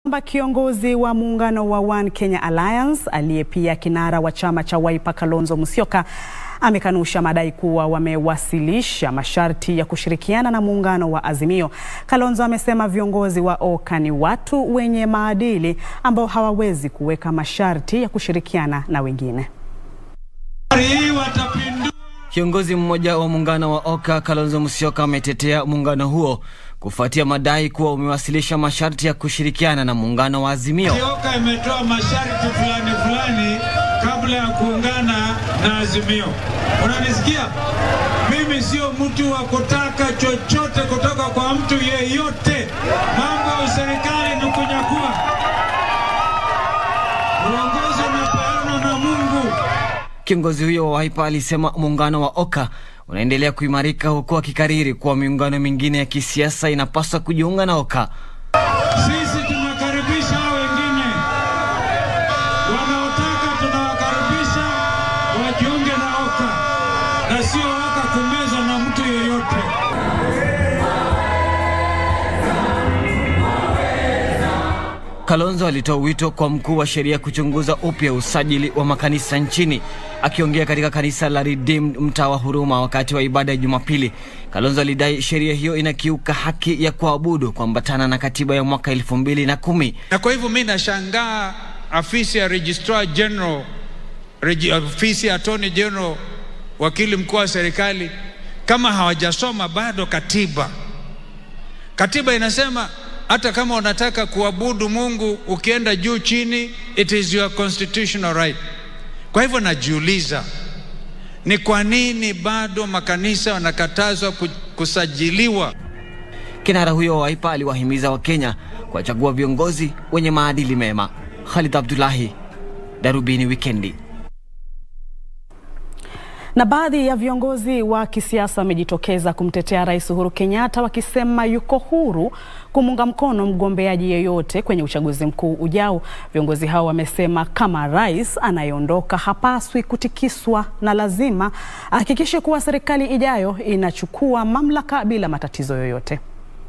kwamba kiongozi wa muungano wa One Kenya Alliance aliye pia kinara wa chama cha Wiper Kalonzo Musyoka amekanusha madai kuwa wamewasilisha masharti ya kushirikiana na muungano wa Azimio. Kalonzo amesema viongozi wa OKA ni watu wenye maadili ambao hawawezi kuweka masharti ya kushirikiana na wengine. Kiongozi mmoja wa muungano wa OKA Kalonzo Musyoka ametetea muungano huo kufuatia madai kuwa umewasilisha masharti ya kushirikiana na muungano wa Azimio. OKA imetoa masharti fulani fulani kabla ya kuungana na Azimio. Unanisikia? Mimi sio mtu wa kutaka chochote kutoka kwa mtu yeyote. Mambo ya serikali ni kunyakua. Uongozi unapeanwa na Mungu. Kiongozi huyo wa Wiper alisema muungano wa OKA unaendelea kuimarika huku akikariri kuwa miungano mingine ya kisiasa inapaswa kujiunga na OKA. Sisi tunakaribisha hao wengine wanaotaka, tunawakaribisha wajiunge na OKA na sio OKA kumeza na mtu yeyote. Kalonzo alitoa wito kwa mkuu wa sheria kuchunguza upya usajili wa makanisa nchini. Akiongea katika kanisa la Redeemed mtaa wa Huruma wakati wa ibada ya Jumapili, Kalonzo alidai sheria hiyo inakiuka haki ya kuabudu kuambatana na katiba ya mwaka elfu mbili na kumi. Na kwa hivyo mi nashangaa afisi ya Registrar General, regi, afisi ya Attorney General, wakili mkuu wa serikali kama hawajasoma bado katiba. Katiba inasema hata kama unataka kuabudu Mungu ukienda juu chini, it is your constitutional right. Kwa hivyo najiuliza ni kwa nini bado makanisa wanakatazwa kusajiliwa? Kinara huyo wa Wiper aliwahimiza Wakenya kuwachagua viongozi wenye maadili mema. Khalid Abdullahi, Darubini Wikendi. Na baadhi ya viongozi wa kisiasa wamejitokeza kumtetea Rais Uhuru Kenyatta wakisema yuko huru kumunga mkono mgombeaji yeyote kwenye uchaguzi mkuu ujao. Viongozi hao wamesema kama rais anayeondoka hapaswi kutikiswa na lazima ahakikishe kuwa serikali ijayo inachukua mamlaka bila matatizo yoyote.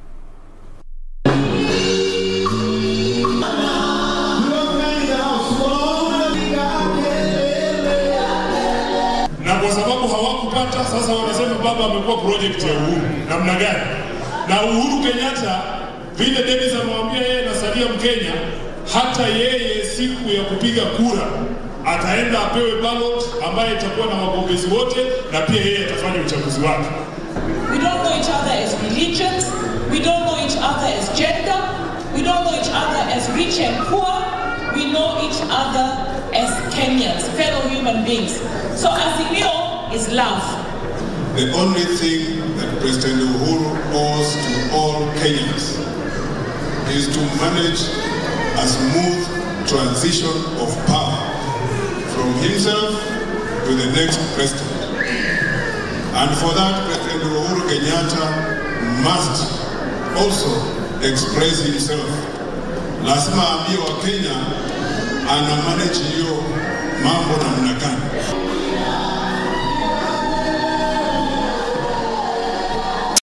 na kwa sababu hawakupata, sasa wanasema baba amekuwa project ya Uhuru. Namna gani? Na Uhuru Kenyatta vile Dennis amemwambia yeye nasalia Mkenya, hata yeye siku ya kupiga kura ataenda apewe ballot ambaye itakuwa na wagombezi wote, na pia yeye atafanya uchaguzi wake. We don't know each other as religions. We don't know each other as gender. We don't know each other as rich and poor. We know each other as Kenyans, fellow human beings. So Azimio is love. The only thing that President Uhuru owes to all Kenyans is to manage a smooth transition of power from himself to the next president. And for that, President Uhuru Kenyatta must also express himself. Lazima aambie wa Kenya ana manage hiyo mambo namna gani.